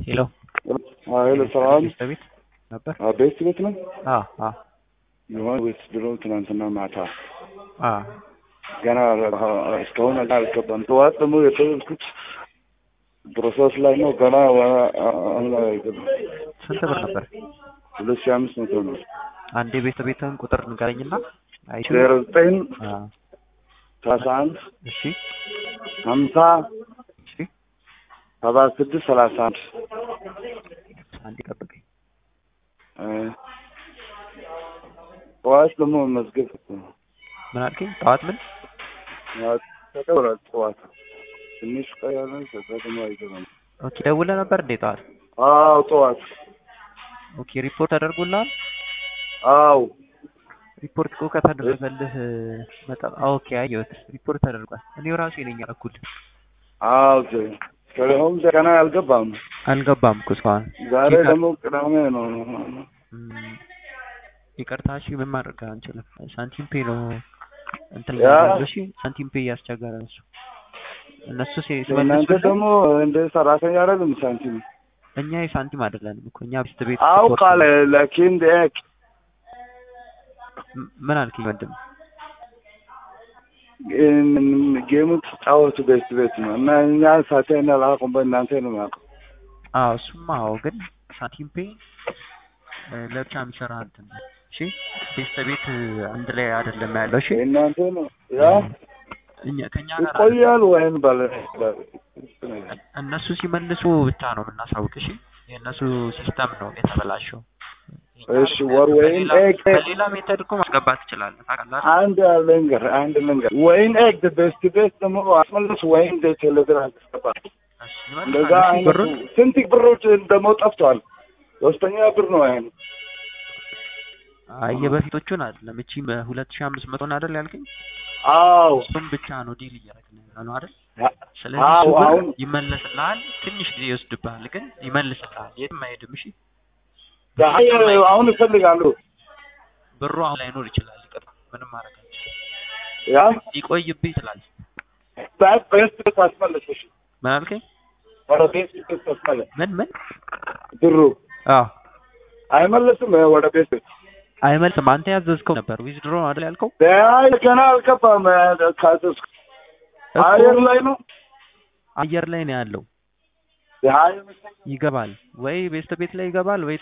ሄሎ ሄሎ ሰላም ቤት ቤት ነበር። ቤት ቤት ነው አዎ አዎ የሆነ ቤት ድሮ ትናንትና ማታ አዎ ገና እስካሁን አልገባም። ጠዋት ደግሞ የተወልኩት ፕሮሰስ ላይ ነው። ገና አሁን ላይ አይገባም። ስንት ብር ነበር? ሁለት ሺህ አምስት መቶ ነው። አንድ የቤት ቤትህን ቁጥር ንገረኝና አይቼ ዜሮ ዘጠኝ አዎ ሰላሳ አንድ እሺ ሀምሳ እሺ ሰባ ስድስት ሰላሳ አንድ አንዴ ጠብቀኝ። ጠዋት ደግሞ መዝገብ ምን አልከኝ? ጠዋት ምን ተደውሏል። ጠዋት ትንሽ ቀያለ ከዛ ደግሞ አይገባም። ኦኬ ደውለህ ነበር እንዴ ጠዋት? አዎ ጠዋት ኦኬ ሪፖርት ተደርጎልሃል? አዎ ሪፖርት እኮ ከተደረገልህ በጣም ኦኬ አየሁት። ሪፖርት ተደርጓል። እኔው ራሴ ነኝ ያልኩት። አዎ ከሁም ገና አልገባም። አልገባም እኮ እስካሁን። ዛሬ ቼክ ደግሞ ቅዳሜ ነው። እም፣ ይቅርታ እሺ፣ ምን ማድረግ አንችልም። ሳንቲም ፔ ነው እንትን ያ- ያለው እሺ፣ ሳንቲም ፔ እያስቸገረ ነው እሱ። እነሱ ሲ- እናንተ ሲመልሱልን ደግሞ እንደ ሰራተኛ አይደለም ሳንቲም እኛ የሳንቲም አይደለንም እኮ እኛ ቤት ቤት አውቃለ ላኪን ደቅ ም- ምን አልከኝ ወንድም? ጌሙ ትጫወቱ ቤት ቤት ነው እና እኛ ሳቴና ላቁም በእናንተ ነው የሚያውቀው። አዎ እሱማ አዎ፣ ግን ሳንቲም ፔ እ፣ ለብቻ የሚሰራ እንትን ነው። እሺ ቤት ቤት አንድ ላይ አይደለም ያለው። እሺ እናንተ ነው ያ እኛ ከኛ ጋር አይደለም። ይቆያል ወይም ባለ እነሱ ሲመልሱ ብቻ ነው የምናሳውቅ። እሺ የእነሱ ሲስተም ነው የተበላሸው። እሺ ወር ወይም በሌላ- ኤግ በሌላ ሜተድ እኮ ማስገባት ትችላለህ። ታውቃለህ? አንድ ልንገር አንድ ልንገር ወይን ኤግ ቤስት ቤት ደግሞ አስመልስ ወይም ቴሌግራም ተስገባ እሺ፣ እንደዛ ይመልሳል። እሺ፣ አይነቱ ብሩን ስንት ብሮች ደግሞ ጠፍቷል። ሶስተኛ ብር ነው አይነ አይ የበፊቶቹን አይደለም። እቺ ሁለት ሺህ አምስት መቶን አይደል ያልከኝ? አዎ እሱም ብቻ ነው ዲል እያደረግን ያለ ነው አይደል? አ- ስለዚህ አዎ እሱ ብር አሁን ይመለስልሃል። ትንሽ ጊዜ ይወስድብሃል፣ ግን ይመልስልሃል። የትም አይሄድም። እሺ አይ አሁን እፈልጋለሁ ብሩ አሁን ላይኖር ይችላል። ይቅር ምንም ማድረግ አንችልም። ያ ሊቆይብህ ይችላል። ባት ቤስት ቤት አስመልስ እሺ ምን አልከኝ? ወደ ቤስት ቤት አስመልስ ምን ምን? ብሩ አዎ አይመለስም ወደ ቤስት ቤት አይመልስም። አንተ ያዘዝከው ነበር ዊዝድሮ አይደል ያልከው? አይ ገና አልገባም ካዘዝኩ እኮ አየር ላይ ነው አየር ላይ ነው ያለው። የሀያ ይገባል ወይ ቤስት ቤት ላይ ይገባል ወይ